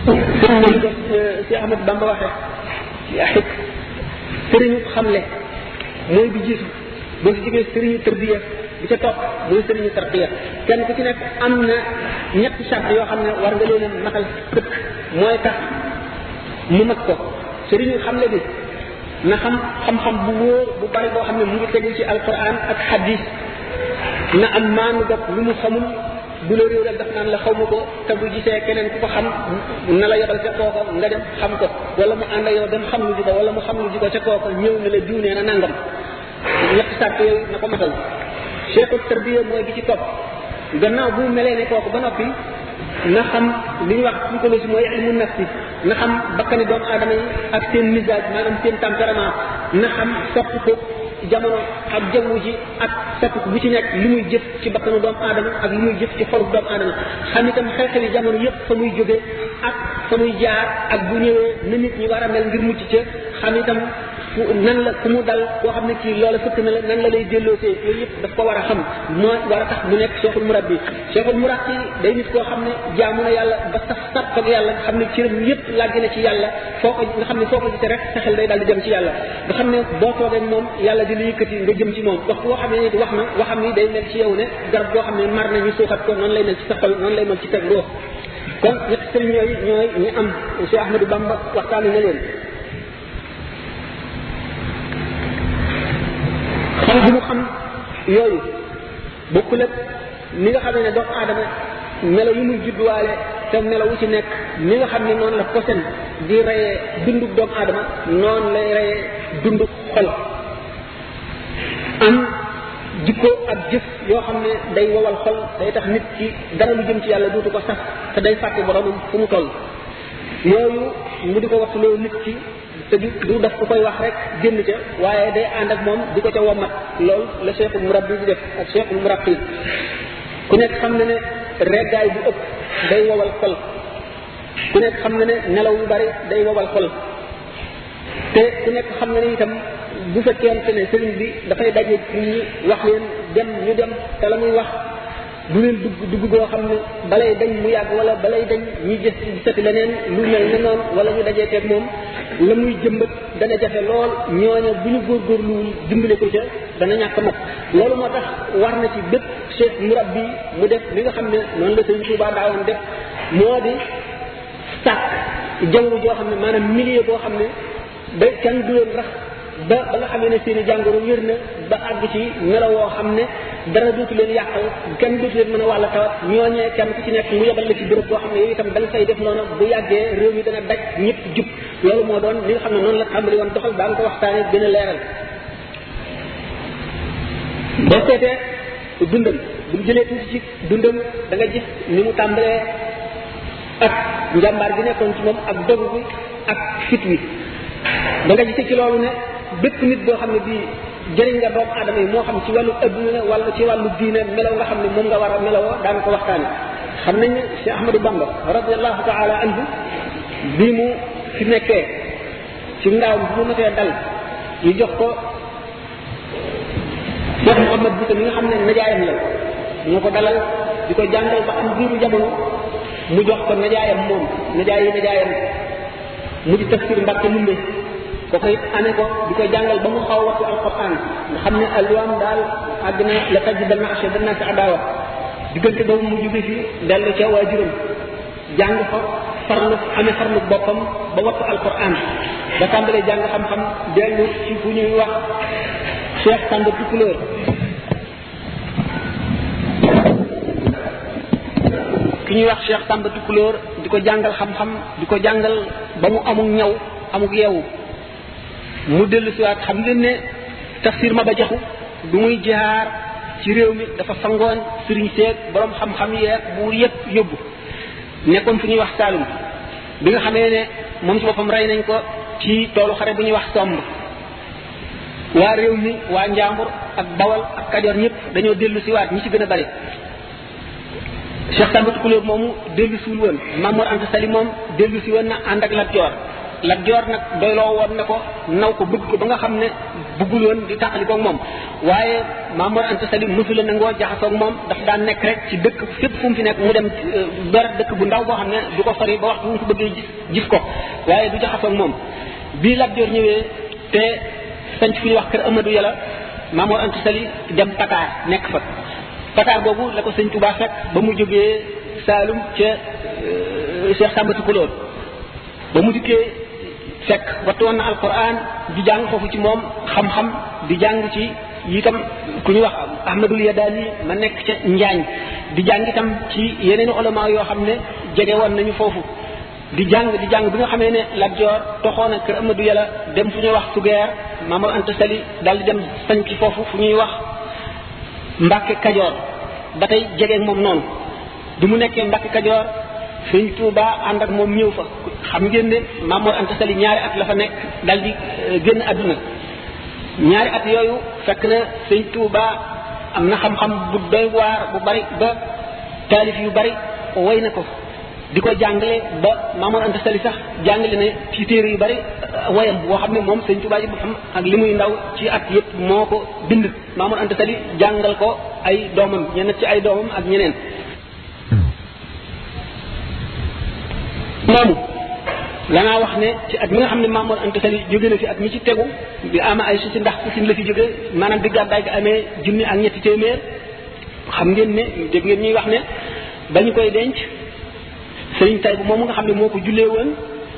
sëriñ bi ko si Ahmad Bamba waxee ci axik sëriñu xamle mooy bi jiitu boo si jógee sëriñu tërbiya bi ca topp mooy sëriñu tarqiya kenn ku ci nekk am na ñetti charte yoo xam ne war nga leen a matal sëkk mooy tax mu mat ko sëriñu xamle bi na xam xam-xam bu wóor bu bari boo xam ne mu ngi tegu ci alquran ak hadis na am maanu dog lu mu xamul bu la réew daf naan la xaw ma ko te bu gisee keneen ku ko xam na la yebal ca kooko nga dem xam ko wala mu ànd ak yow dem xam lu ji ko wala mu xam lu ji ko ca kooko ñëw ne la diw nee na nangam ñetti sàrt yooyu na ko matal cheikhu tarbiya mooy gi ci topp gannaaw bu melee ne kooku ba noppi na xam li ñuy wax psychologie mooy ilmu nafsi na xam bakkani doomu aadama yi ak seen misage maanaam seen tempérament na xam sopp ko jamono ak jaww ji ak soppi bu ci nekk li muy jëf ci bakkanu doomu aadama ak li muy jëf ci xolu doomu aadama xam itam xew-xewi jamono yëpp fa muy jóge ak fa muy jaar ak bu ñëwee na nit ñi war a mel ngir mucc ca xam itam fu nan la ku mu dal koo xam ne kii loola fëkk na la nan la lay delloosee yooyu yëpp daf ko war a xam moo war a tax mu nekk cheikhul murabbi cheikhul murabbi day nit koo xam ne jaamu na yàlla ba sax sax ak yàlla nga xam ne cëram yëpp làgg na ci yàlla foo ko nga xam ne foo ko gisee rek sa xel day daal di dem ci yàlla nga xam ne boo toogee moom yàlla di la yëkkati nga jëm ci moom wax boo xam ne nit wax na waxam ni day mel ci yow ne garab boo xam ne mar na ñu suuxat ko noonu lay mel ci sa xol noonu lay mel ci teg roo kon ñetti sëriñ yooyu ñooy ñi am Cheikh Ahmadou Bamba waxtaane na leen xam bi mu xam yooyu bokkul ak ni nga xam ne doomu aadama melo yu muy judduwaale te melo wu ci nekk ni nga xam ne noonu la posen di reyee dundub doomu aadama noonu lay reyee dundub xol am jikko ak jëf yoo xam ne day wowal xol day tax nit ki dara lu jëm ci yàlla duutu ko sax te day fàtte boromam fu mu toll yooyu mu di ko wax loolu nit ki te du du daf ko koy wax rek génn ca waaye day ànd ak moom di ko ca womat loolu la cheikhul murabbi di def ak cheikhul murabbi ku nekk xam na ne reggaay bu ëpp day wowal xol ku nekk xam na ne nelaw yu bari day wowal xol te ku nekk xam na ne itam bu fekkente ne sëriñ bi dafay daje nit ñi wax leen dem ñu dem te la muy wax du leen dugg dugg goo xam ne balay dañ mu yàgg wala balay dañ ñu gis gisati leneen lu mel ne noonu wala ñu dajee teeg moom la muy jëmbat dana jafe lool ñooña bu ñu góorgóorluwul dimbale ko ca dana ñàkk mat loolu moo tax war na ci bépp cheikh murabbi mu def li nga xam ne noonu la sëriñ Tuubaa daawoon def moo di sàkk jaww joo xam ne maanaam milieu boo xam ne ba kenn du leen rax ba ba nga xamee ne seen i jàngoro wér na ba àgg ci melo woo xam ne dara dootu leen yàqal kenn dootu leen mën a wàll tawat ñooñee kenn ku ci nekk mu yebal la ci béréb boo xam ne yow itam da nga fay def noonu bu yàggee réew mi dana daj ñëpp jub loolu moo doon li nga xam ne noonu la tàmbali woon doxal daan ko waxtaanee gën a leeral boo seetee dundam bu ñu jëlee tuuti ci dundam da nga gis ni mu tàmbalee ak njàmbaar gi nekkoon ci moom ak dogu bi ak fit wi da nga gisee ci loolu ne bépp nit boo xam ne bii jëriñ nga doomu aadama yi moo xam ci wàllu adduna wala ci wàllu diine melaw nga xam ne moom nga war a melawoo daan ko waxtaane xam nañ ne Cheikh Ahmadou Bamba radiallahu taala anhu bi mu fi nekkee ci ndaaw bi mu matee dal ñu jox ko Cheikh Mouhamad Boussa mi nga xam ne najaayam la moo ko dalal di ko jàngal ba am biiru jamono mu jox ko najaayam moom najaay yi najaayam mu di tafsir Mbàkke Lumbe ko koy amee ko di ko jàngal ba mu xaw waxtu alquran nga xam ne alwaam daal àgg na la taj dana achè dana si adaawa diggante boobu mu jóge fi dellu ca waajuram jàng fa farlu amee farlu boppam ba waxtu alquran ba tàmbalee jàng xam-xam dellu ci fu ñuy wax Cheikh Samba Tukulóor ki ñuy wax Cheikh Samba Tukulóor di ko jàngal xam-xam di ko jàngal ba mu amuk ñaw amuk yeewu mu dellu siwaat xam ngeen ne tafsir ma ba jaxu du muy jaar ci réew mi dafa sangoon sëriñ seeg borom xam-xam yeeg buur yëpp yóbbu nekkoon fu ñuy wax Saalum bi nga xamee ne moom ci boppam rey nañ ko ci toolu xare bu ñuy wax somb waa réew mi waa Njàmbur ak Bawal ak Kajoor ñëpp dañoo dellu siwaat ñi ci gën a bari Cheikh Samba Tukulóor moomu dellu siwul woon Mamour Anta Sali moom dellu si woon na ànd ak Lat Joor Lat Joor nag doyloo woon ne ko naw ko bëgg ko ba nga xam ne bëggul woon di tàqali koog moom waaye Mamour Anta Sali mësu la nangoo jaxasoog moom daf daan nekk rek ci dëkk fépp fu mu fi nekk mu dem ber dëkk bu ndaw boo xam ne du ko sori ba waxtu mu ko bëggee gis gis ko waaye du jaxasoog moom bii Lat Joor ñëwee te sanc fu ñuy wax kër Amadou Yàlla Mamour Anta Sali dem Pataar nekk fa Pataar boobu la ko sëñ Touba fekk ba mu jógee Saalum ca Cheikh Samba Tukulóor ba mu dikkee fekk wattu woon na alquran di jàng foofu ci moom xam-xam di jàng ci itam ku ñuy wax Ahmadul Yadali ma nekk ca Njaañ di jàng itam ci yeneen ulama yoo xam ne jege woon nañu foofu di jàng di jàng bi nga xamee ne Lat Joor toxoon na kër Amadou Yàlla dem fu ñuy wax Sugeer Mamour Anta Sali daal di dem sañ ci foofu fu ñuy wax Mbàkke Kajoor ba tey jege moom noonu bi mu nekkee Mbàkke Kajoor sëñ Touba ànd ak moom ñëw fa xam ngeen ne Mamour Anta Sali ñaari at la fa nekk dal di génn àdduna ñaari at yooyu fekk na sëñ Touba am na xam-xam bu doy waar bu bari ba taalif yu bari woy na ko di ko jàngale ba Mamour Anta Sali sax jàngale ne ci téere yu bari woyam boo xam ne moom sëñ Touba ji boppam ak li muy ndaw ci at yépp moo ko bind Mamour Anta Sali jàngal ko ay doomam ñenn ci ay doomam ak ñeneen moomu lanaa wax ne ci at mi nga xam ne Mamour Anta Sali jóge na fi at mi ci tegu bi ama ay susi ndax susin la fi jóge maanaam bi gàddaay gi amee junni ak ñetti téeméer xam ngeen ne dégg ngeen ñuy wax ne ba ñu koy denc sëriñ tay bu moomu nga xam ne moo ko jullee woon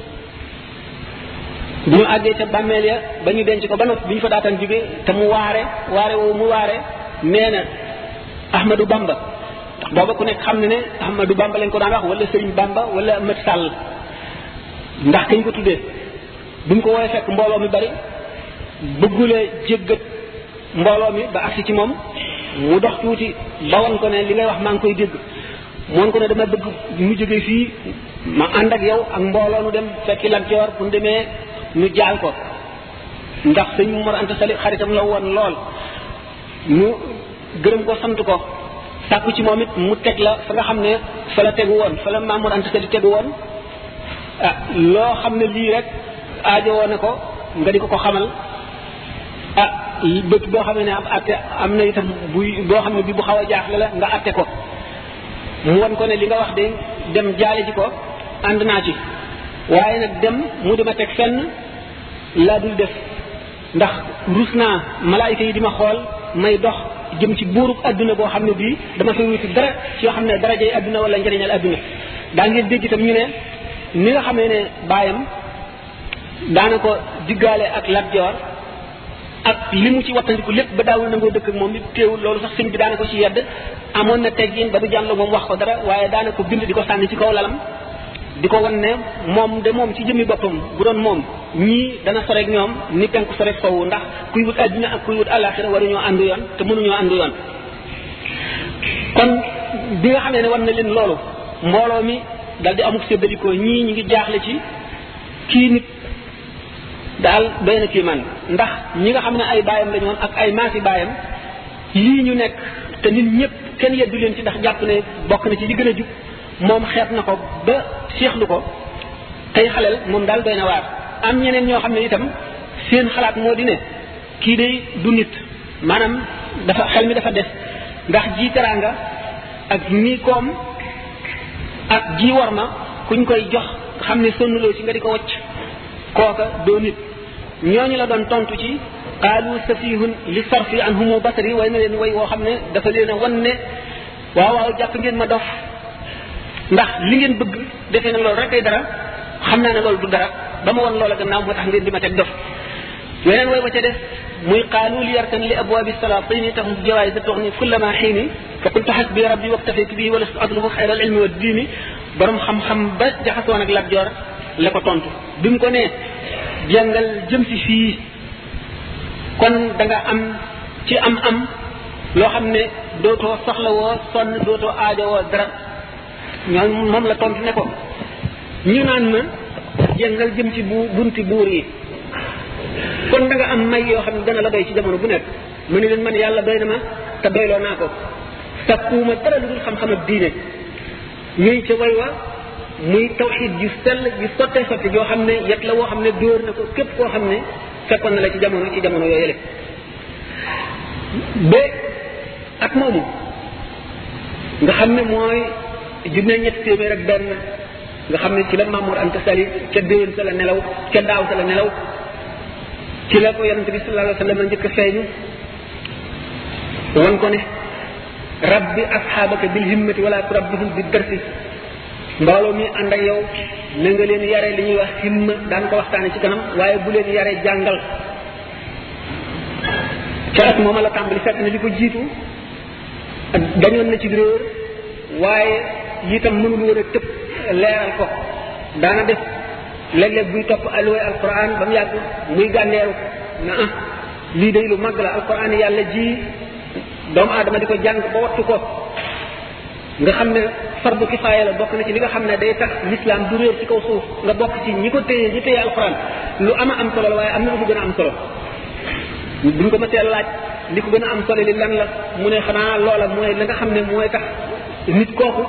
bu ñu àggee ca bàmmeel ya ba ñu denc ko ba noppi bi ñu fa daataan jóge te mu waare waare woowu mu waare nee na Ahmadou Bamba ndax booba ku nekk xam ne ne Ahmadou Bamba lañ ko daan wax wala Serigne Bamba wala Ahmad Sall ndax kañ ko tuddee bi mu ko woowee fekk mbooloo mi bari bëggulee jéggat mbooloo mi ba agsi ci moom mu dox tuuti ba won ko ne li ngay wax maa ngi koy dégg moon ko ne dama bëgg mu jógee fii ma ànd ak yow ak mbooloo nu dem fekki Lat Joor bu ñu demee nu jaal ko ndax sëñ Mor Anta Sali xaritam la woon lool mu gërëm ko sant ko sàkku ci moom it mu teg la fa nga xam ne fa la tegu woon fa la Mamour Anta Sali tegu woon ah loo xam ne lii rek aajo woon na ko nga di ko ko xamal ah bët boo xam ne ab atte am na itam buy boo xam ne bi bu xaw a jaaxle la nga atte ko mu won ko ne li nga wax de dem jaale ji ko ànd naa ci waaye nag dem mu dima teg fenn laa dul def ndax rus naa malaayika yi di ma xool may dox jëm ci buurub adduna boo xam ne bii dama fay wuti dara ci yoo xam ne darajay adduna wala njëriñal adduna daa ngeen dégg itam ñu ne ni nga xamee ne baayam daana ko diggaale ak Lat Joor ak li mu ci wattandiku lépp ba daawul nangoo dëkk ak moom it teewul loolu sax sëñ bi daana ko ci yedd amoon na teggin ba du jànlo moom wax ko dara waaye daana ko bind di ko sànni ci kaw lalam di ko wan ne moom de moom ci jëmmi boppam bu doon moom ñii dana soreeg ñoom ni penku soreeg sowu ndax kuy wut àddina ak kuy wut àllaaxira waruñoo àndu yoon te mënuñoo àndu yoon kon bi nga xamee ne wan na leen loolu mbooloo mi dal di amuk séddalikoo ñii ñu ngi jaaxle ci kii nit daal doy na kii man ndax ñi nga xam ne ay baayam lañu woon ak ay maasi baayam lii ñu nekk te nit ñëpp kenn yeddu leen ci ndax jàpp ne bokk na ci li gën a jub moom xeet na ko ba seexlu ko tey xaleel moom daal doy na waar am ñeneen ñoo xam ne itam seen xalaat moo di ne kii day du nit maanaam dafa xel mi dafa des ndax ji teraanga ak nii koom ak ji war ma kuñ koy jox xam ne sonnuloo ci nga di ko wacc kooka doo nit ñooñu la doon tontu ci qaalu safihun li sarfi an humu basari way na leen way woo xam ne dafa leen a wan ne waaw waaw jàpp ngeen ma dof ndax li ngeen bëgg defee na loolu rek ay dara xam naa ne loolu du dara ba ma won loola gannaaw moo tax ngeen di ma teg dof weneen way wa ca def muy qaalu li yarkan li abwaabi salaatini taxum jawaay da toxni kullama xiini fa qultu xasbi rabbi waktafaytu bihi wala atlubu xayra al ilmi wa diini borom xam-xam ba jaxasoon ak Lat Joor la ko tontu bi mu ko nee jàngal jëm si fii kon da nga am ci am-am loo xam ne dootoo soxlawoo sonn dootoo aajowoo dara ñoom moom la tontu ne ko ñu naan ma jàngal jëm ci bu bunti buur yi kon da nga am may yoo xam ne dana la doy ci jamono bu nekk mu ne leen man yàlla doy na ma te doyloo naa ko sakkuuma dara lu dul xam-xam ak diine ñuy ca way wa muy tawxid ju sell ju sottee sotti joo xam ne yet la woo xam ne dóor na ko képp koo xam ne fekkoon na la ci jamono ci jamono yooyu yële ba at moomu nga xam ne mooy junne ñetti téeméer ak benn nga xam ne ci la Mamour Anta Sali ca déwén sa la nelaw ca daaw sa la nelaw ci la ko yonente bi sallallahu alayhi wa sallam njëkk a feeñu wan ko ne rabbi asxaabaka bil himmati wala turabbihum bi darsi mbooloo mi ànd ak yow na nga leen yare li ñuy wax himma daan ko waxtaane ci kanam waaye bu leen yare jàngal ca at mooma la tàmbali fekk na li ko jiitu dañoon na ci réer waaye itam mënul woon a tëb leeral ko daana def léeg-léeg buy topp alluwee alquran ba mu yàgg muy gànneeru na ah lii day lu mag la alquran yàlla ji doomu aadama di ko jàng ba wattu ko nga xam ne fardu kifaaya la bokk na ci li nga xam ne day tax l'islam du réer ci kaw suuf nga bokk ci ñi ko téye ñi téye alquran lu ama am solo la waaye am na lu ko gën a am solo buñ ko mësee laaj li ko gën a am solo li lan la mu ne xanaa loola mooy la nga xam ne mooy tax nit kooku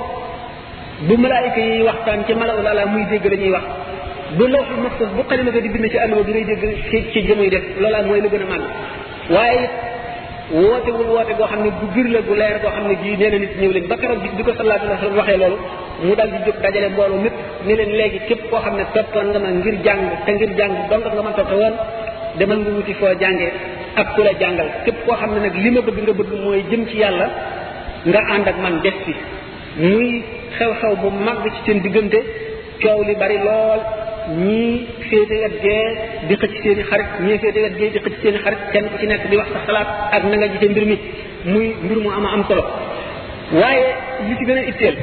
bu malaayika yi waxtaan ci malaul ala muy dégg la ñuy wax bu lawxul mahfuz bu xalima ga di bind ci àlluwa bi ngay dégg ci ci jëmuy def loola mooy la gën a màgg waaye wootewul woote goo xam ne bu bir la bu leer goo xam ne gii nee na nit ñëw leen ba keroog bis bi ko sallallahu alayhi wa sallam waxee loolu mu dal di jóg dajale mbooloo mépp ne leen léegi képp koo xam ne toppoon nga ma ngir jàng te ngir jàng donc nga ma toppe woon demal nga wuti foo jàngee ak ku la jàngal képp koo xam ne nag li ma bëgg nga bëgg mooy jëm ci yàlla nga ànd ak man des fi muy xew-xew bu mag ci seen diggante coow li bari lool ñii féete wet gee di xëcc seen i xarit ñii féete wet gee di xëcc seen i xarit kenn ku ci nekk di wax sa xalaat ak na nga gisee mbir mi muy mbir mu ama am solo waaye li ci gën a itteel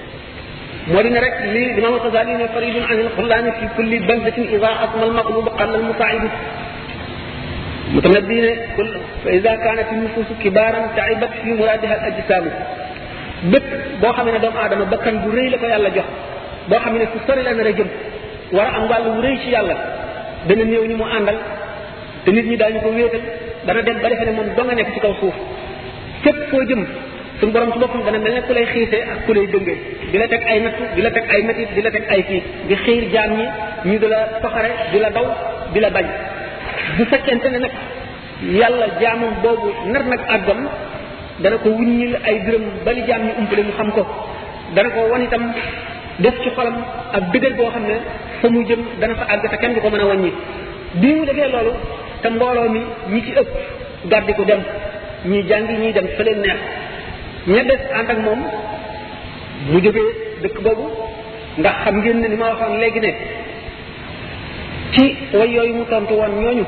moo di ne rek li Imam Xasali ne faridun an alxulaani fi kulli baldatin ida asma almaqlub qalla almusaidu mutanabbi ne kul fa ida kanat nufusu kibaran taibat fi muradiha al ajsaamu bépp boo xam ne doomu aadama bakkan bu rëy la ko yàlla jox boo xam ne fu sori la nar a jëm war a am wàllu wu rëy ci yàlla dana néew ñi mu àndal te nit ñi daañu ko wéetal dana dem ba defe ne moom doo nga nekk ci kaw suuf fépp foo jëm suñu borom ci boppam dana mel ne ku lay xiisee ak ku lay dëngee di la teg ay nattu di la teg ay métit di la teg ay kii di xiir jaam ñi ñu di la soxare di la daw di la bañ bu fekkente ne nag yàlla jaamam boobu nar nag àggam dana ko wuññil ay dërëm bali jaam ñi umpale ñu xam ko dana ko wan itam def ci xolam ak dëgër boo xam ne fa mu jëm dana fa àgg te kenn du ko mën a wàññi bi mu defee loolu te mbooloo mi ñi ci ëpp gàddi ko dem ñi jàngi ñiy dem fa leen neex ña des ànd ak moom mu jógee dëkk boobu ndax xam ngeen ne ni ma waxoon léegi ne ci way yooyu mu tontu woon ñooñu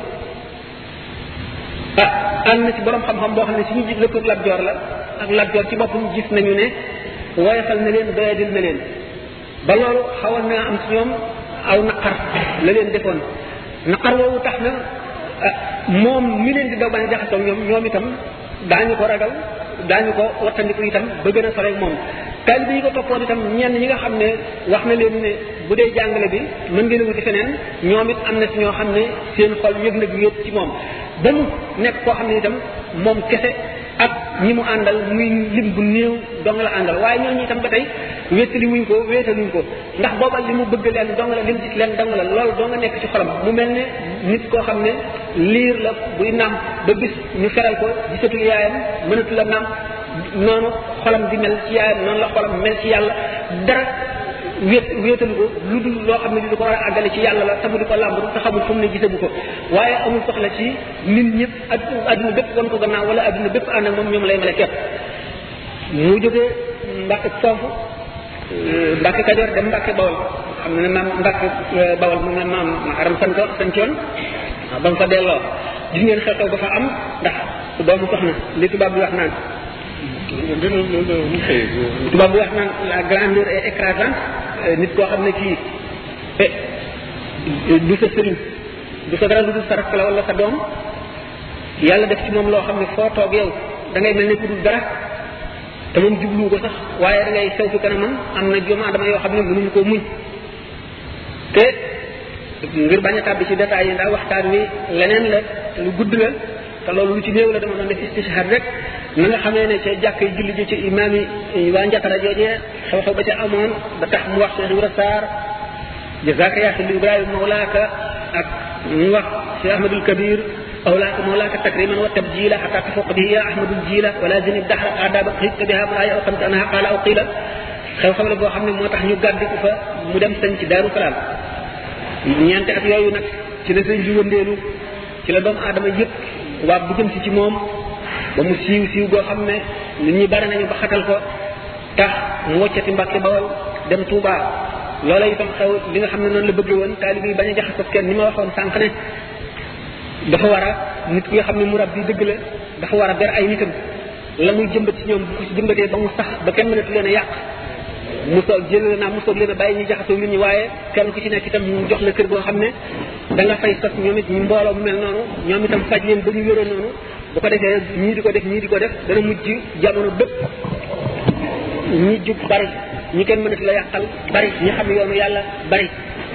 ah ànd na ci borom xam-xam boo xam ne suñu jig lëkkër Lat Joor la ak Lat Joor ci boppam gis nañu ne woyofal na leen doyadil na leen ba loolu xawoon naa am ci ñoom aw naqar la leen defoon naqar woowu tax na moom mi leen di daw bañ a jaxasoo ñoom ñoom itam daañu ko ragal daañu ko wattandiku itam ba gën a sore moom taalibe yi ko toppoon itam ñenn ñi nga xam ne wax na leen ne bu dee jàngale bi mën ngeen a wuti feneen ñoom it am na ci ñoo xam ne seen xol yëg na gi yëpp ci moom ba mu nekk koo xam ne itam moom kese ak ñi mu àndal muy lim bu néew dong la àndal waaye ñooñu itam ba tey wéetali wuñ ko wéetaluñ ko ndax booba li mu bëgg leen dong la lim gis leen dong la loolu doo nga nekk ci xolam mu mel ne nit koo xam ne liir la buy nàmp ba bis ñu feral ko gisatul yaayam mënatu la nàmp noonu xolam di mel ci yaayam noonu la xolam mel ci yàlla dara wéet wéetalu ko lu dul loo xam ne di ko war a àggale ci yàlla la te mu di ko làmb te xamul fu mu ne gisagu ko waaye amul soxla ci nit ñëpp ak adduna bépp wan ko gannaaw wala adduna bépp ànd ak moom ñoom lay mel képp mu jógee Mbàkke foofu Mbàkke Kajoor dem Mbàkke Bawol xam ne maam Mbàkke Bawol moom la maam aram santo sancoon waaw ba mu fa delloo gis ngeen xew-xew ba fa am ndax doomu soxna li tubaab bi wax naan tubaab bi wax naan la grandeur est écrasante nit koo xam ne kii du sa sëriñ du sa dara lu dul sa rakk la wala sa doom yàlla def ci moom loo xam ne foo toog yow da ngay mel ne ku dul dara te moom jubluwu ko sax waaye da ngay sew fi kanamam am na doomu adama yoo xam ne mënuñu koo muñ te ngir bañ a tàbbi ci détails yi ndax waxtaan wi leneen la lu gudd la te loolu lu ci néew la dama doon def istishhad rek na nga xamee ne ca jàkk yi julli ji ci imaam yi waa njatara joojee xew-xew ba ca amoon ba tax mu wax Cheikh Ibra Sarr jazaaka yaa xilli Ibrahima mawlaaka ak mu wax Cheikh Ahmadul Kabir أولاك مولاك تكريما وتبجيلا حتى تفوق به يا أحمد الجيلة ولا زن الدهر آداب قيدت بها مولاي أو قمت أنها قال أو قيل xew xew la boo xam ne moo tax ñu gàddi ko fa mu dem sañ ci daaru salaam ñeenti at yooyu nag ci la sëñ bi wëndeelu ci la doomu aadama yëpp waa bu jëm si ci moom ba mu siiw siiw goo xam ne nit ñi bari nañu ba xatal ko tax mu woccati mbàkke bawal dem Touba loola itam xew li nga xam ne noonu la bëggee woon taalib yi bañ a jaxasoo kenn ni ma waxoon sànq ne dafa war a nit ki nga xam ne murab bi dëgg la dafa war a ber ay nitam la muy jëmbat ci ñoom bu ko ci jëmbatee ba mu sax ba kenn mënatu leen a yàq mu soog jëlee naa mu soog leen a bàyyi ñu jaxasoo nit ñi waaye kenn ku ci nekk itam mu jox la kër goo xam ne da nga fay sos ñoom it ñu mbooloo mu mel noonu ñoom itam faj leen ba ñu wéroo noonu bu ko defee ñii di ko def ñii di ko def dana mujj jamono bépp ñi jub bari ñi kenn mënatu la yàqal bari ñi xam yoonu yàlla bari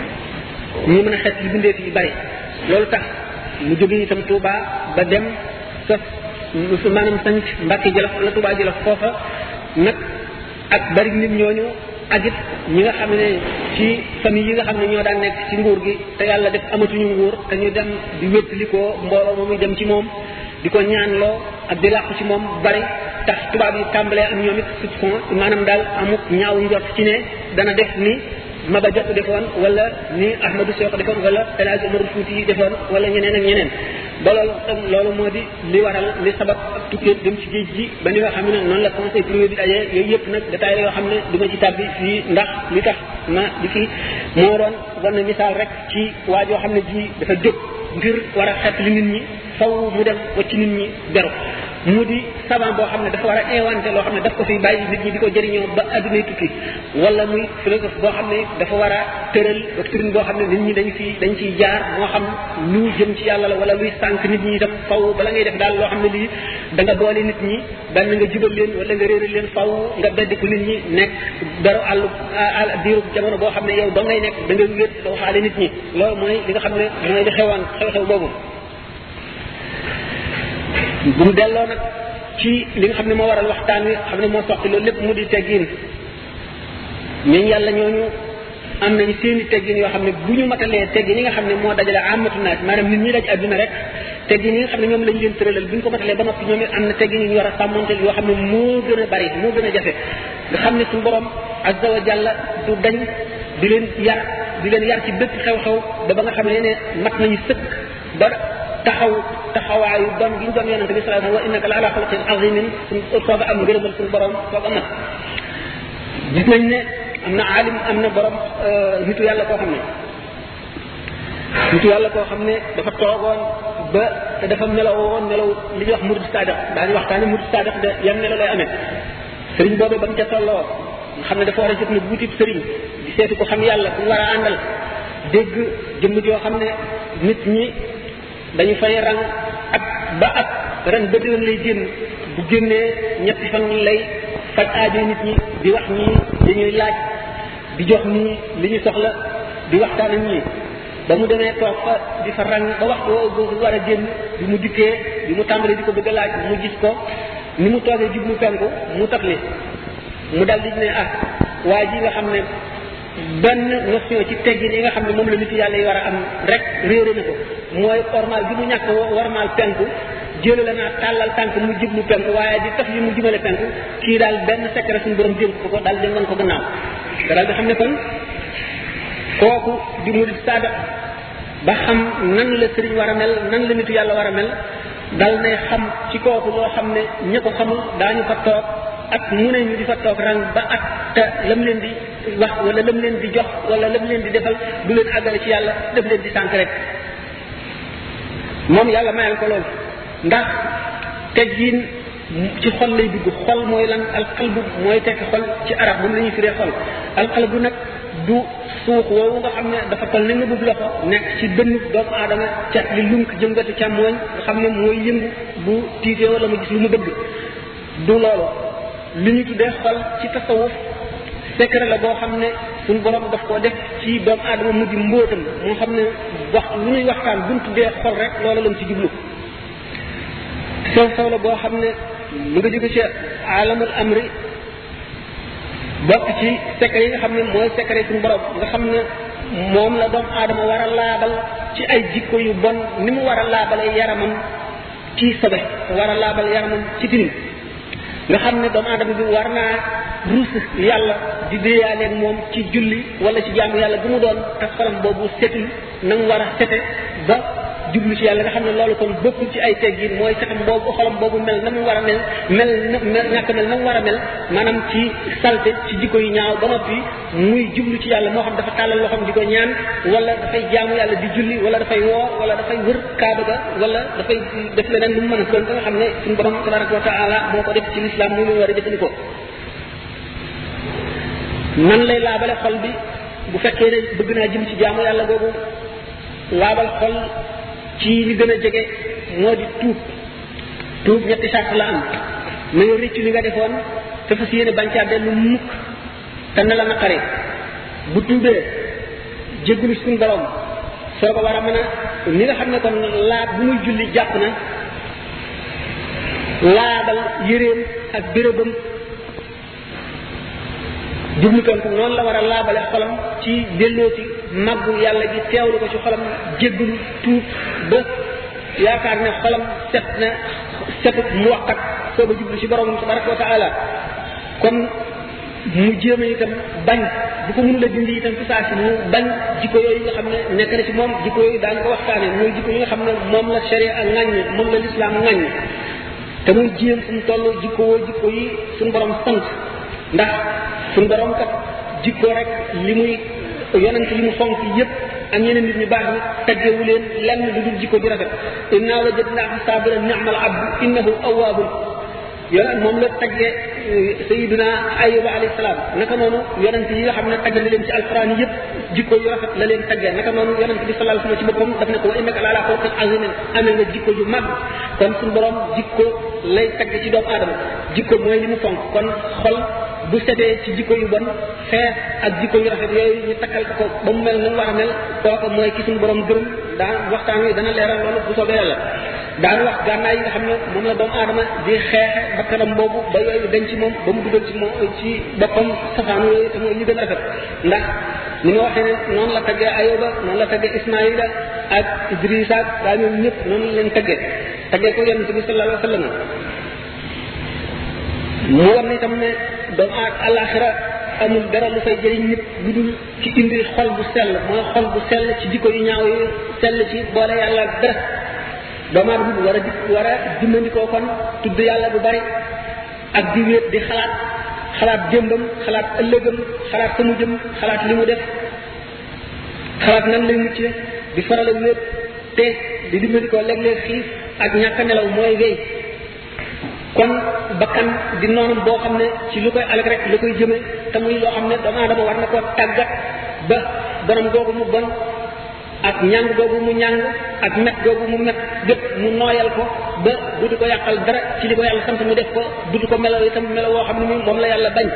ñi mën a xet li bindeef yi bari loolu tax mu jóge itam Touba ba dem sos maanaam sanc Mbàkke Jolof wala Touba Jolof foofa nag ak bari nit ñooñu ak it ñi nga xam ne ci famille yi nga xam ne ñoo daan nekk ci nguur gi te yàlla def amatuñu nguur te ñu dem di wéttali ko mbooloo moomuy dem ci moom di ko ñaanloo ak di làqu ci moom bari tax tubaab yi tàmbalee am ñoom it soupçon maanaam daal amuk ñaaw njort ci ne dana def ni Maba Jaxu defoon wala ni Ahmadou Cheikh defoon wala El Hadj Omar Fouti yi defoon wala ñeneen ak ñeneen ba loolu tam loolu moo di li waral li sabab ak tukkee dem ci géej gi ba ni nga xam ne noonu la conseil privé bi dajee yooyu yëpp nag détail la yoo xam ne du ma ci tàbbi fii ndax li tax ma di fi moo doon war na misaal rek ci waa joo xam ne ji dafa jóg ngir war a xet li nit ñi faw mu dem wacc nit ñi beru mu di savant boo xam ne dafa war a inventé loo xam ne daf ko fi bàyyi nit ñi di ko jëriñoo ba addunay tukki wala muy philosophe boo xam ne dafa war a tëral doctrine boo xam ne nit ñi dañ fi dañ ciy jaar moo xam lu jëm ci yàlla la wala luy sànq nit ñi itam faw bala ngay def daal loo xam ne lii da nga boole nit ñi benn nga jubal leen wala nga réeral leen faw nga beddiku nit ñi nekk dara àllu àll diiru jamono boo xam ne yow doo ngay nekk da nga wéet doo xaale nit ñi loolu mooy li nga xam ne mooy li xewaan xew-xew boobu bu mu delloo nag ci li nga xam ne moo waral waxtaan wi xam ne moo soxti loolu lépp mu di teggin ñooñu yàlla ñooñu am nañu seeni teggin yoo xam ne bu ñu matalee teggin yi nga xam ne moo dajale amatu naas maanaam nit ñi daj adduna rek teggin yi nga xam ne ñoom lañ leen tëralal bu ñu ko matalee ba noppi ñoom it am na teggin yu ñu war a sàmmonteel yoo xam ne moo gën a bari moo gën a jafe nga xam ne suñu borom azza wa jalla du dañ di leen yar di leen yar ci bépp xew-xew ba ba nga xam ne ne mat nañu sëkk ba taxaw taxawaayu doon gi ñu doon yonente bi sallallahu alayhi wa sallam wa innaka la ala xalqin azimin suñ soog a am ngërëmal suñu borom soog a mat gis nañ ne am na alim am na borom nitu yàlla koo xam ne nitu yàlla koo xam ne dafa toogoon ba te dafa melaw woon melaw li ñuy wax murid sadiq daañu waxtaane murid sadiq de yan melo lay amee sëriñ boobu ba mu ca tolloo nga xam ne dafa war a jot na buutib sëriñ di seeti ko xam yàlla ku war a àndal dégg jëmm joo xam ne nit ñi dañu fay rang ak ba ak ren ba déwén lay génn bu génnee ñetti fan lay faj aajo nit ñi di wax ñii dañuy laaj di jox ñii li ñu soxla di waxtaan ak ñii ba mu demee toog fa di fa rang ba waxtu woowu boobu war a génn bi mu dikkee bi mu tàmbalee di ko bëgg a laaj mu gis ko ni mu toogee jub mu penku mu tafli mu dal di ne ah waa ji nga xam ne benn notion ci teggin yi nga xam ne moom la nit yàlla yi war a am rek réere na ko mooy ormal bi mu ñàkk warmal penku jële la naa tàllal tànk mu jub mu penku waaye di taf li mu jubale penku kii daal benn secret suñu borom dénk ko ko daal di wan ko gannaaw te daal di xam ne kon kooku di murid saada ba xam nan la sëriñ war a mel nan la nitu yàlla war a mel dal nay xam ci kooku loo xam ne ña ko xamul daañu fa toog ak mu ne ñu di fa toog rang ba ak te lam leen di wax wala lam leen di jox wala lam leen di defal du leen àggale ci yàlla def leen di sànk rek moom yàlla mayal ko loolu ndax teggin ci xol lay dugg xol mooy lan alqalbu mooy tekki xol ci arab moom la ñuy firee xol alqalbu nag du suux woowu nga xam ne dafa toll ni nga bëgg loxo nekk ci dënnu doomu aadama cat li lunk jëngatu càmmooñ nga xam ne mooy yëngu bu tiitee wala mu gis lu mu bëgg du loolu li ñu tuddee xol ci tasawuf secret la boo xam ne suñu borom daf koo def ci doomu aadama mu di mbóotam moo xam ne wax lu ñuy waxtaan buñ tuddee xol rek loolu lañ ci jublu sew sew la boo xam ne mu nga jóge ci alamul amri bokk ci secret yi nga xam ne mooy secret suñu borom nga xam ne moom la doomu aadama war a laabal ci ay jikko yu bon ni mu war a laabalee yaramam ci sobe war a laabal yaramam ci tilim nga xam ne doomu aadama bi war naa ruus yàlla di déeyaaleeg moom ci julli wala ci jaamu yàlla bu mu doon te xolam boobu setul na mu war a sete ba jublu ci yàlla nga xam ne loolu kon bokkul ci ay teggin mooy setam boobu xolam boobu mel na mu war a mel mel na ñàkk mel na mu war a mel maanaam ci salte ci jikko yu ñaaw ba noppi muy jublu ci yàlla moo xam dafa tàllal loxoom di ko ñaan wala dafay jaamu yàlla di julli wala dafay woo wala dafay wër kaaba ga wala dafay def leneen lu mu mën a doon ba nga xam ne suñu borom tabaraka wa taala moo ko def ci lislaam mu mu war a jëfandikoo nan lay laabale xol bi bu fekkee ne bëgg naa jëm ci jaamu yàlla googu laabal xol ci li gën a jege moo di tuub tuub ñetti sart la am na nga rëccu li nga defoon te fas yéene bañ caa dellu mukk te na la naqare bu tuubee jéggulu suñu borom soo ko war a mën a ni nga xam ne kon laab bu muy julli jàpp na laabal yéreem ak bérébam jublu ko noonu la war a laabale xolam ci dellooti màggu yàlla gi teewlu ko ci xolam jéggulu tuub ba yaakaar ne xolam set na setut mu waxkat soo ba jublu ci borom tabaraka wa taala kon mu jéem a itam bañ bu ko mënula dindi itam fi saa si mu bañ jikko yooyu nga xam ne nekk na ci moom jikko yooyu daañu ko waxtaane mooy jikko yi nga xam ne moom la sharia ak ŋàññ moom la lislaam ŋàññ te muy jéem fu mu toll jikko woo jikko yi suñu borom sant ndax suñu borom kat jikko rek li muy yonent li mu fonk yépp ak ñeneen nit ñu baax ñi taggewu leen lenn lu dul jikko ju rafet inna wajadnaahu sabiran ni'mal abdu innahu awwabun yonent moom la taggee sayiduna ayuba alayhi salaam naka noonu yonent yi nga xam ne tagg na leen ci alquran yépp jikko yu rafet la leen taggee naka noonu yonent bi sallallahu alayhi wasallam ci boppam daf ne ko wa innaka la ala xuluqin azimin amee nga jikko ju mag kon suñu borom jikko lay tagg ci doomu aadama jikko mooy li mu fonk kon xol bu setee ci jikko yu bon xeex ak jikko yu rafet yooyu ñu takkal ko ba mu mel na mu war a mel kooku mooy ki suñu borom gërëm daan waxtaan wi dana leeral loolu bu soobee yàlla daan wax gànnaay yi nga xam ne moom la doomu aadama di xeexe bakkanam boobu ba yooyu dañ ci moom ba mu dugal ci moom ci boppam safaanu yooyu te mooy ñu gën a rafet ndax ni ma waxee ne noonu la taggee Ayoba noonu la taggee Ismaïla ak Idrissa ak daa ñoom ñëpp noonu la leen taggee taggee ko yonent bi sallallahu alayhi wa sallam mu war na itam ne doomu aad alaxira amul dara lu fay jëriñ nit lu dul ci indi xol bu sell mooy xol bu sell ci jikko yu ñaaw yi sell ci boole yàlla ak dara doomu aadama bi war a di war a dimbandikoo kon tudd yàlla bu bari ak di wéet di xalaat xalaat démbam xalaat ëllëgam xalaat fa mu jëm xalaat li mu def xalaat nan lay mucce di faral a wéet te di dimbandikoo léeg-léeg xiif ak ñàkk a nelaw mooy wéy kon bakkan di noonam boo xam ne ci lu koy alag rek lu koy jëme te muy loo xam ne doomu aadama war na koo tàggat ba bonam googu mu bon ak ñàng googu mu ñàng ak met googu mu met gépp mu nooyal ko ba dutu ko yàqal dara ci li ko yàlla sant mu def ko dutu ko melaw itam melaw woo xam ne moom la yàlla bañ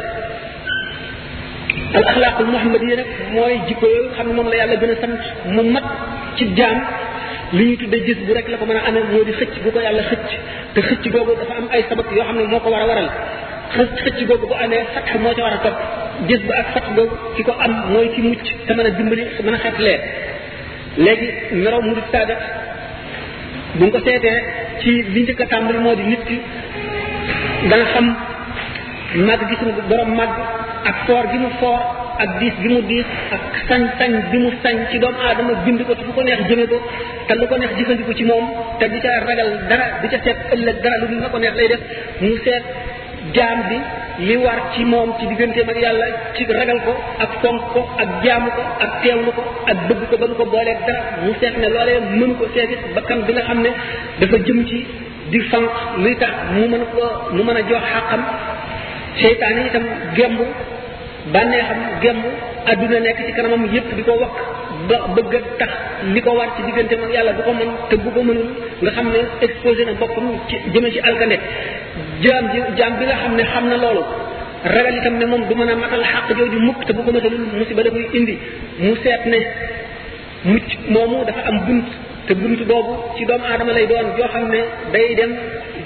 al axlaaqul muhammadiya nag mooy jikko yooyu xam ne moom la yàlla gën a sant mu mat ci jaam li ñuy tuddee gis bu rek la ko mën a amee moo di xëcc bu ko yàlla xëcc te xëcc googu dafa am ay sabab yoo xam ne moo ko war a waral xëcc xëcc googu bu amee fatx moo ca war a topp gis bu ak fatx googu ki ko am mooy ki mucc te mën a dimbali mën a xeetlee léegi meraw mu di saadat bu nga ko seetee ci li njëkk a tàmbali moo di nit ki dana xam màgg gi suñu borom màgg ak foor gi mu foor ak diis gi mu diis ak sañ-sañ bi mu sañ ci doomu aadama bind ko te fu ko neex jëme ko te lu ko neex jëfandiku ci moom te di ca ragal dara di ca seet ëllëg dara lu nga ko neex lay def mu seet jaam bi li war ci moom ci digganteem ak yàlla ci ragal ko ak fonk ko ak jaamu ko ak teewlu ko ak bëgg ko ba nu ko booleeg dara mu seet ne loolee mënu ko seetit bakkan bi nga xam ne dafa jëm ci di fanq luy tax mu mën ko mu mën a jox xàqam seytaan yi itam gemb bànneexam gemb adduna nekk ci kanamam yépp di ko wakk ba bëgg a tax li ko war ci digganteem ak yàlla du ko mën te bu ko mënul nga xam ne exposé na boppam ci jëme ci alkande jaam ji jaam bi nga xam ne xam na loolu ragal itam ne moom du mën a matal xàq jooju mukk te bu ko matalul musiba da koy indi mu seet ne mucc moomu dafa am bunt te bunt boobu ci doomu aadama lay doon joo xam ne day dem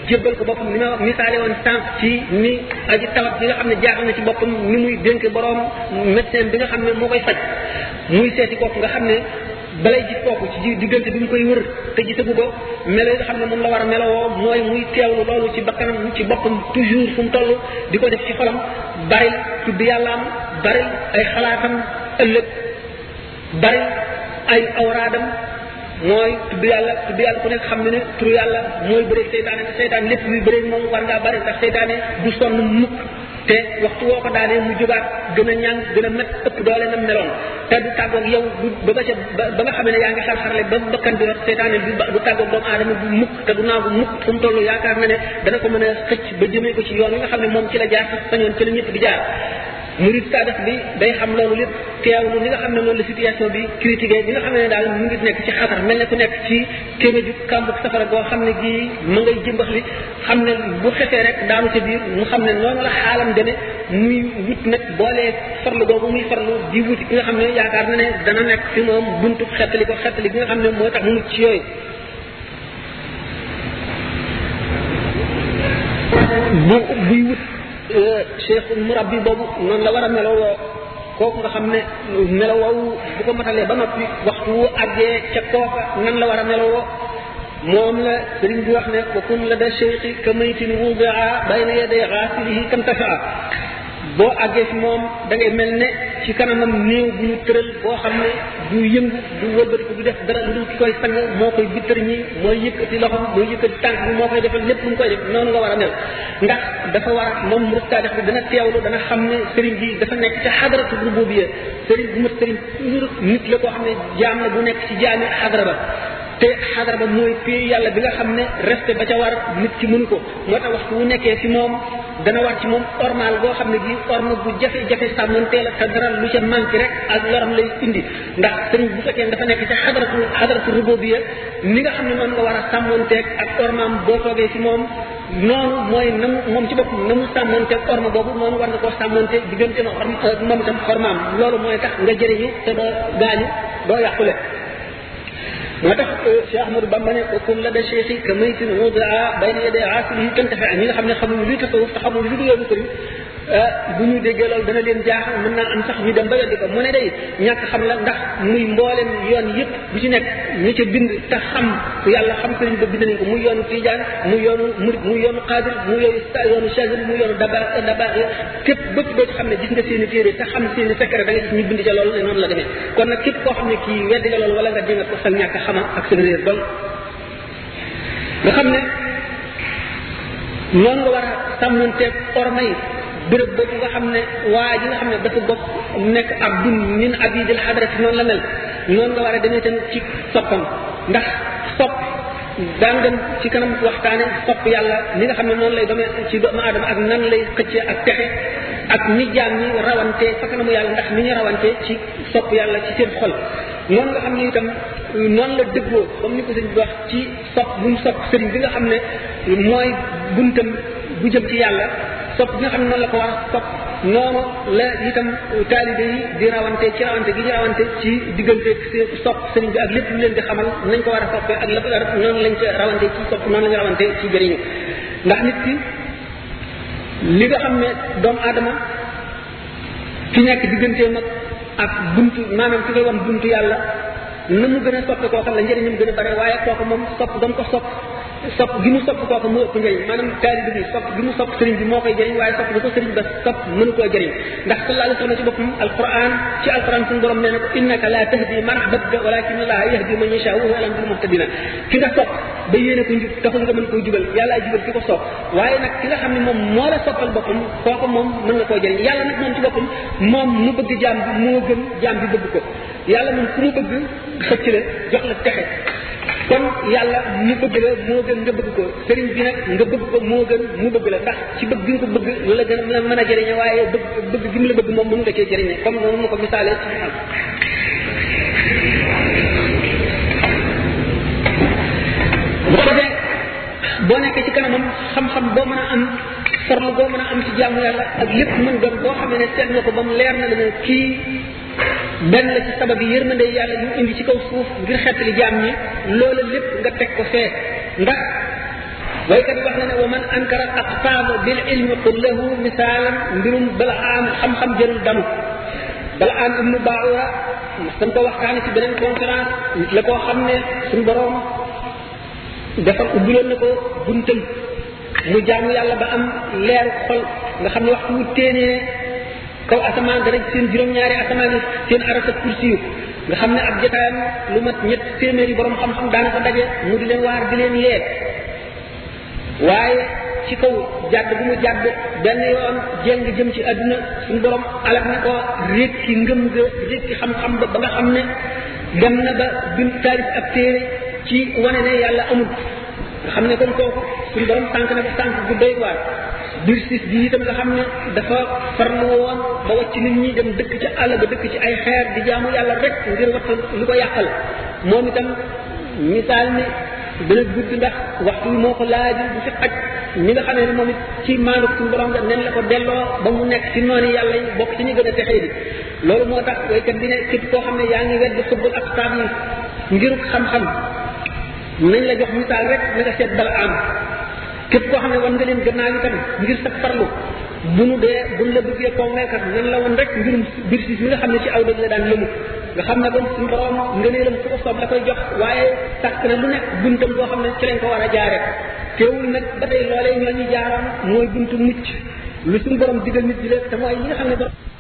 jébbal ko boppam ni ma wax misaale woon sànq ci ni aji tawat bi nga xam ne jaaxal na ci boppam ni muy dénk borom médecin bi nga xam ne moo koy faj muy seeti kooku nga xam ne balay gis kooku ci diggante bi mu koy wër te gisagu ko melo yi nga xam ne moom la war a melowoo mooy muy teewlu loolu ci bakkanam ci boppam toujours fu mu toll di ko def ci xolam bari tudd yàllaam bari ay xalaatam ëllëg bari ay awraadam mooy tudd yàlla tudd yàlla ku nekk xam ne ne turu yàlla mooy bëreeg seytaane te seytaane lépp luy bëreeg moom war ngaa bari ndax seytaane du sonn mukk te waxtu woo ko daanee mu jógaat gën a ñàng gën a met ëpp doole na meloon te du tàggoog yow du ba nga ca ba nga xamee ne yaa ngi xar-xarle ba bakkan bi rot seytaane du du tàggoog doomu aadama du mukk te du naagu mukk fu mu toll yaakaar na ne dana ko mën a xëcc ba jëmee ko ci yoon wi nga xam ne moom ci la jaar sax sañoon ci la ñëpp di jaar murid saadax bi day xam loolu lépp teewlu li nga xam ne noonu la situation bi critiqué bi nga xam ne daal mu ngi nekk ci xatar mel ne ku nekk ci kéeme ju kàmb safara goo xam ne gii ma ngay jëmbax li xam ne bu xefee rek daanu ca biir mu xam ne noonu la xaalam deme muy wut nag boolee farlu googu muy farlu di wuti ki nga xam ne yaakaar na ne dana nekk fi moom buntu xettali ko xettali bi nga xam ne moo tax mu mucc ci yooyu bu buy wut cheikh murabbi boobu noonu la war a melowoo kooku nga xam ne melowoowu bu ko matalee ba noppi waxtu wu àggee ca kooka nan la war a melowoo moom la sëriñ bi wax ne wa kun la da cheikhi ka maytin wudia bayna yaday xaasilihi kam tafaa boo àggee fi moom da ngay mel ne ci kanamam néew bu ñu tëral boo xam ne du yëngu du wëlbatiku du def dara lu dul ki koy sang moo koy bittar ñi mooy yëkkati loxom mooy yëkkati tànk bi moo koy defal lépp lu mu koy def noonu nga war a mel ndax dafa war a moom rëstaa def bi dana teewlu dana xam ne sëriñ bi dafa nekk ci xadaratu rububiyya sëriñ bu mat sëriñ toujours nit la koo xam ne jaam la bu nekk ci jaami xadara ba te xadara ba mooy pay yàlla bi nga xam ne respect ba ca war nit ki mënu ko moo tax waxtu wu nekkee fi moom dana war ci moom ormal boo xam ne bii orma bu jafe-jafe sàmmantee la te dara lu ca manqué rek ak loram lay indi ndax sëriñ bu fekkee dafa nekk ci xadaratu xadaratu rububiyya ni nga xam ne noonu nga war a sàmmanteeg ak ormaam boo toogee ci moom noonu mooy na mu moom ci boppam na mu sàmmanteeg orma boobu noonu war nga koo sàmmante diggante na orma moom itam ormaam loolu mooy tax nga jëriñu te doo gaañu doo yàqule moo tax Cheikh Ahmadou Bamba ne kun la da cheikhi ka maytin wudaa bayna yaday aasilihi tantafi ñi nga xam ne xamuñu luy tasawuf te xamuñu lu du yoonu sëriñ bu ñu déggee loolu dana leen jaaxal mën naa am sax ñu dem ba weddi ko mu ne day ñàkk xam la ndax muy mboolem yoon yëpp bu ci nekk ñu ca bind te xam yàlla xam sëriñ ba bind nañ ko muy yoonu tijaan muy yoonu murid muy yoonu xaadir muy yoonu yoonu chagil muy yoonu daba daba képp bëpp doo ci xam ne gis nga seen i téere te xam seen i secret da nga gis ñu bind ca loolu ne noonu la demee kon nag képp koo xam ne kii weddi nga loolu wala nga dinga ko sa ñàkk xama ak sa réer dol nga xam ne noonu nga war a sàmmanteeg orma yi béréb boobu nga xam ne waa ji nga xam ne dafa bokk nekk abdun min abidil xadarati noonu la mel noonu nga war a demee tamit ci soppam ndax sopp daan dem ci kanam waxtaane sopp yàlla ni nga xam ne noonu lay demee ci doomu aadama ak nan lay xëccee ak texe ak ni jaam ñi rawante fa kanamu yàlla ndax ni ñu rawante ci sopp yàlla ci seen xol noonu nga xam ne itam noonu la dëggoo comme ni ko sëñ bi wax ci sopp bu mu sopp sëriñ bi nga xam ne mooy buntam bu jëm ci yàlla sopp bi nga xam ne noonu la ko war a sopp noonu la itam taalibe yi di rawante ci rawante gi ñu rawante ci diggante sopp sëriñ bi ak lépp lu leen di xamal nañ ko war a soppee ak la noonu lañ ca rawante ci sopp noonu lañ rawante ci jëriñu ndax nit ki li nga xam ne doomu aadama ki nekk digganteem ak ak buntu maanaam ki koy wan buntu yàlla na mu gën a soppe kooka la njëriñam gën a bare waaye kooka moom sopp dam ko sopp sopp gi mu sopp kooka moo ëpp njëriñ maanaam taalibe bi sopp gi mu sopp sëriñ bi moo koy jëriñ waaye sopp gi ko sëriñ ba sopp mënu koo jëriñ ndax sallallahu alayhi wa sallam ci boppam alquran ci alquran suñu borom nee na ko innaka la tahdi man ahbabta walakin allaha yahdi man yasha wa huwa alam bil muhtadina ki nga sopp ba yéene ko njub taxul nga mën koo jubal yàlla jubal ki ko sopp waaye nag ki nga xam ne moom moo la soppal boppam kooka moom mën nga koo jëriñ yàlla nag moom ci boppam moom mu bëgg jaam bi moo gën jaam bi bëgg ko yàlla moom ku mu bëgg xëcc la jox la texe kon yàlla mu bëgg la moo gën nga bëgg ko sëriñ bi nag nga bëgg ko moo gën mu bëgg la ndax ci bëgg gi nga ko bëgg la gën a mën a jëriñe waaye bëgg bëgg gi mu la bëgg moom mën nga cee jëriñe comme noonu ma ko misaalee ci xal bu ko defee boo nekkee ci kanamam xam-xam boo mën a am farlu boo mën a am ci jaamu yàlla ak lépp mën doon boo xam ne seet nga ko ba mu leer na la ne kii benn la ci sabab yi yërmande yàlla yu indi ci kaw suuf ngir xettali jaam ñi loola lépp nga teg ko fee ndax waykat wax na ne wa man ankara aqtaaba bil ilmi qul lahu misaalan mbirum bala am xam-xam jërul damu bala am ibnu baawura dañ ko waxtaane ci beneen conférence nit la koo xam ne suñu borom dafa ubbiloon na ko buntam mu jaamu yàlla ba am leeru xol nga xam ne waxtu wu téenee kaw asamaan dana seen juróom-ñaari asamaan yi seen arasa kursi yu nga xam ne ab jotaayam lu mat ñett téeméeri borom xam-xam daana ko daje mu di leen waar di leen yee waaye ci kaw jàdd bu mu jàdd benn yoon jéng jëm ci àdduna suñu borom alak na ko rékki ngëm ga rékki xam-xam ba ba nga xam ne dem na ba bind taalif ab téere ci wane ne yàlla amul nga xam ne kon kooku suñu borom tànk na ko tànk bu doy waar biir siis bi itam nga xam ne dafa farlu woon ba wàcc nit ñi dem dëkk ci àll ba dëkk ci ay xeer di jaamu yàlla rek ngir wattal lu ko yàqal moom itam misaal ni dana gudd ndax waxtu wi moo ko laaj bu fi xaj ñi nga xamee ne moom it ci maanu suñu borom nga nen la ko delloo ba mu nekk ci noonu yàlla yi bokk ci ñu gën a texee di loolu moo tax waykat bi ne képp koo xam ne yaa ngi wedd xubbul ak taab yi ngiruk xam-xam nañ la jox misaal rek na nga seet bala am képp koo xam ne wan nga leen gannaaw itam ngir sa farlu bu nu dee bu nu la bëggee convaincre nan la woon rek mbirum biir si mi nga xam ne ci aw dëgg la daan lëmu nga xam ne kon suñu borom ngëneelam fu ko soob la koy jox waaye sàkk na lu nekk buntam boo xam ne ci lañ ko war a jaare teewul nag ba tey loolee ñoo ñu jaaroon mooy buntu mucc lu suñu borom digal nit di def te mooy li nga xam ne borom